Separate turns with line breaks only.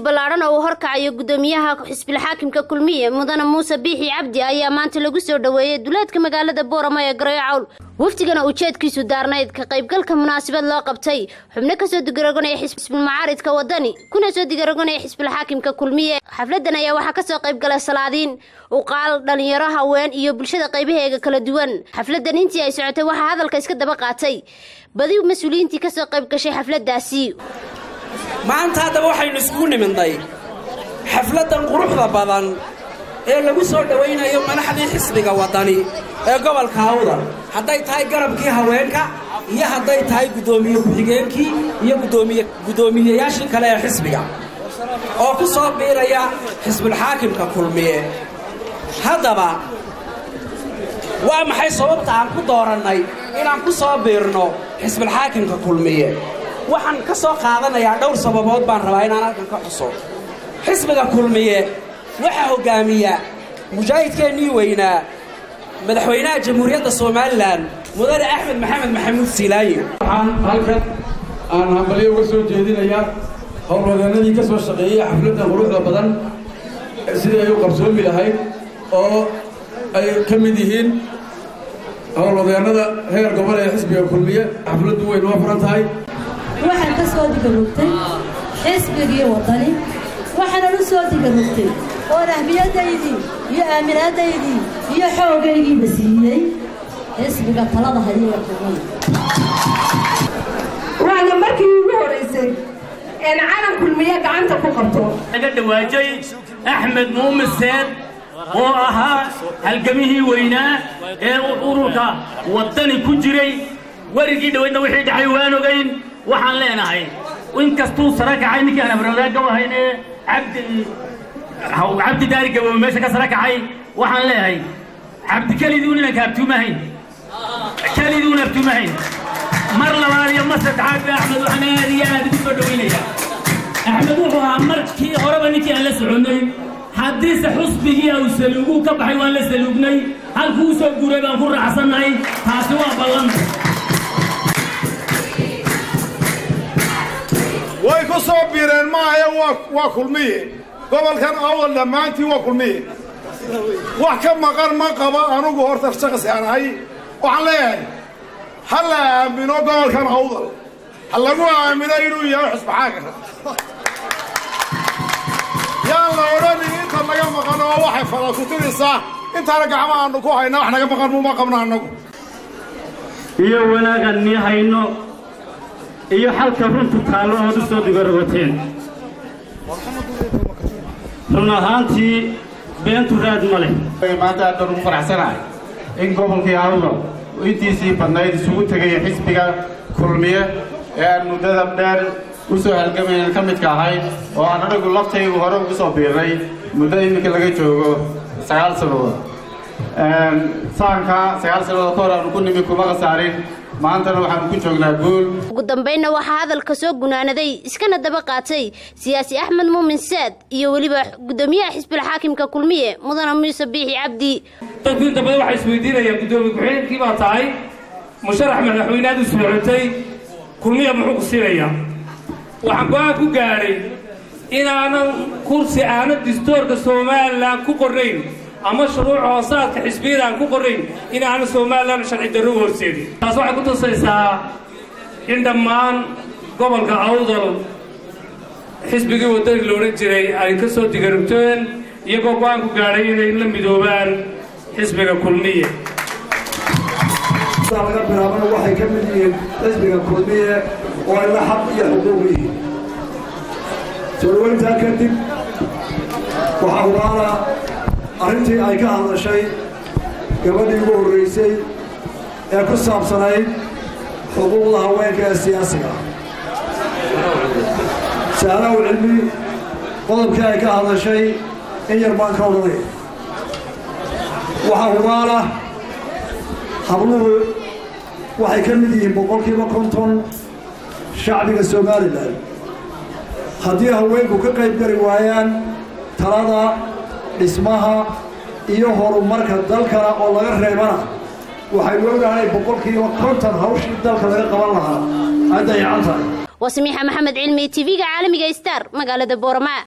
ballaadhan oo uu horkacayo guddoomiyaha xisbilxaakimka kulmiye mudane muuse biixi cabdi ayaa maanta lagu soo dhoweeyey duleedka magaalada boorama ee garoyo cawl wafdigana ujeedkiisu daarnayd ka qaybgalka munaasabad loo qabtay xubno kasoo digaragonaya xisbulmacaaridka wadani kuna soo digaragonaya xisbilxaakimka kulmiye xafladan ayaa waxaa kasoo qaybgalay salaadiin uqaal dhalinyaro haween iyo bulshada qaybaheega kala duwan xafladan intii ay socotay waxaa hadalka iska daba qaatay badi mas-uuliyiintii kasoo qayb gashay xafladaasi
maanta haddaba waxaynu iskugu nimidnay xafladdan quruxda badan ee lagu soo dhowaynayo madaxdii xisbiga waddani ee gobolka awda hadday tahay garabkii haweenka iyo hadday tahay guddoomiye ku-xigeenkii iyo guddoomiyeyaashii kale ee xisbiga oo ku soo biiraya xisbulxaakimka kulmiye haddaba waa maxay sababta aan ku doorannay inaan ku soo biirno xisbulxaakimka kulmiye waxaan ka soo qaadanayaa dhowr sababood baan rabaa inaan halkan ka xuso xisbiga kulmiye waxaa hoggaamiya mujaahidkeennii weynaa madaxweynaha jamhuuriyadda somalilan mudane axmed maxamed maxamuud siilaaye
waxaan halkan aan hambalyo uga soo jeedinayaa howlwadeenadii ka soo shaqeeyey xafladdan quruxda badan sidii ay u qabsoomi lahayd oo ay ka mid yihiin howlwadeennada heer gobol ee xisbiga kulmiye xafladdu way noo furan tahay
waxaan ka soo digarugtay xisbigii waddani waxaanan u soo digarugtay oon ahmiyadaydii iyo aaminaadaydii iyo xoogaygiiba siiyey xisbiga talada hayee kuman
waana markii ugu horaysay een calan kulmiye gacanta ku qabto
laga dhawaajay axmed muumin seed oo ahaa halgamihii weynaa ee ururka waddani ku jiray werigii dhoweydna wixii dhacay waan ogayn waxaan leenahay inkastuu sara kacay ninkii aan abrawdaagga u ahayn ee cabdi cabdi daari gaboobe meesha ka sara kacay waxaan leeyahay cabdi keliduun inaan kaabtuumahayn keliduun abtuumahayn mar labaad iyo mar saddexaad ba axmed waxaan aad iyo aad ugu soo dhowaynayaa axmed wuxuu ahaa markii horeba ninkii aan la soconnay haddiise xusbigii au saluuguu ka baxay waan la saluugnay halkuu u soo guuray baan ku raacsannahay taasi waa ballan
way ku soo biireen maahae waa kulmiye gobolkan awal dhammaantii waa kulmiye wax ka maqan ma qabo anugu horta shaqsi aan ahay waxaan leeyahay ha la aamino gobolkan awdal ha lagu aamino inuu yahay xusbaxaagana yaan la odhanin inta naga maqan oo waxay fala ku tiraysaa intaana gacma aanu ku hayna wax naga maqan muma qabno annagu
iyo wanaagaan nii hayno iyo xalka runtu taallo ood u soo digaragoteen run ahaantii beentu raad ma leh
maanta aad baan ugu faraxsanahay in gobolkii awdal intiisii badnayd isugu tegaya xisbiga kulmiye ee aan muddada dheer u soo halgamaynan ka midka ahayd oo aan anagu laftaygu hore ugu soo biirnay muddo iminka laga joogo sagaal sannadood saanka sagaal sannadood ka hor aanu ku nimi kuma khasaarin maantana waxaanu ku joognaa guul
ugu dambaynna waxaa hadalka soo gunaanaday iskana daba qaatay siyaasi axmed muumin saad iyo weliba guddoomiyaha xisbilxaakimka kulmiye mudane muuse biixi cabdi
dadku inta badan waxay isweydiinayaan guddoomiye ku-xigeenkii baa tahay musharax madaxweyneaad u socotay kulmiya muxuu ku siinayaa waxaan go-aan ku gaadhay inaanan kursi aanan distoorka somalilan ku qornayn ama shuruuc hoosaadka xisbiyada aan ku qorrayn in aanan somalilan sharci darro u horseedin taas waxay ku tusaysaa in dhammaan gobolka awdal xisbigii waddani la odhan jiray ay ka soo digarugteen iyagoo go-aan ku gaadhay inay la midoobaan xisbiga kulmiye
laga bilaabana waxay ka mid yihiin xisbiga kulmiye oo ayna xaq iyo xuquuq yihiin soo dhawayntaa kadib waxaa hubaana arrintii ay ka hadashay gabadhii ugu horraysay ee ku saabsanayd xuquuqda haweenka ee siyaasiga sahlow cilmi qodobkii ay ka hadashay in yar baan ka odhanaya waxaa hubaana habluhu waxay ka mid yihiin boqolkiiba konton shacbiga somalilan haddii haweenku ka qayb gari waayaan talada dhismaha iyo horumarka dalkana oo laga reebana waxaynu ognahay boqolkiiba konton hawshii dalka laga qaban lahaa ay dayacan tahay
waa samiixa maxamed cilmi tv-ga caalamiga star magaalada boorama